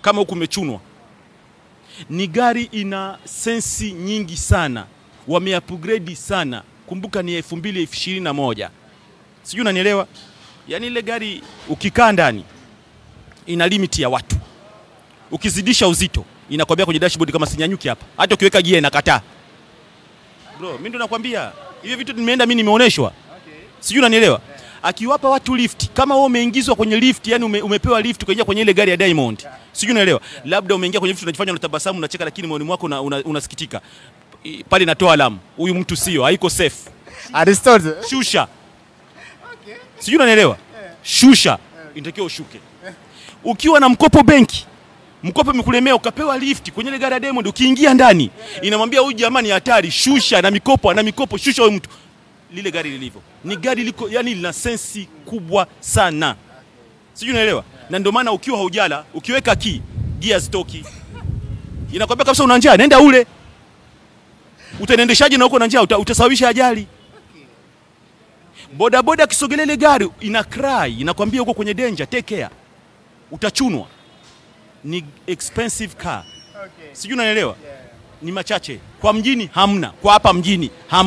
kama huku umechunwa. Ni gari ina sensi nyingi sana, wameupgrade sana. Kumbuka ni 2021 sijui unanielewa? Yaani ile gari ukikaa ndani ina limit ya watu, ukizidisha uzito inakwambia kwenye dashboard kama sinyanyuki hapa, hata ukiweka gia inakataa. Bro, mimi ndo nakwambia hivi vitu nimeenda mimi nimeoneshwa, sijui unanielewa? Akiwapa watu lift, kama wewe umeingizwa kwenye lift, yani ume, umepewa lift kuingia kwenye ile gari ya Diamond, sijui unaelewa? Labda umeingia kwenye lift unajifanya unatabasamu unacheka, lakini moyoni mwako una, una, unasikitika I- pale, inatoa alamu, huyu mtu sio, haiko safe, Aristotle. shusha. Sijui unanielewa? Shusha, inatakiwa ushuke. Ukiwa na mkopo benki, mkopo umekulemea ukapewa lift kwenye ile gari ya Diamond, ukiingia ndani inamwambia huyu jamani hatari, shusha na mikopo, ana mikopo, shusha huyu mtu. Lile gari lilivyo ni gari liko, yani lina sensi kubwa sana, sijui unaelewa? Na ndio maana ukiwa haujala, ukiweka key gia zitoki, inakwambia kabisa una njaa, nenda ule. Utaendeshaje na uko na njaa? Uta, utasababisha ajali. Bodaboda akisogelea ile gari ina cry, inakwambia uko kwenye danger, take care, utachunwa. Ni expensive car, sijui unanielewa? Ni machache kwa mjini, hamna kwa hapa mjini hamna.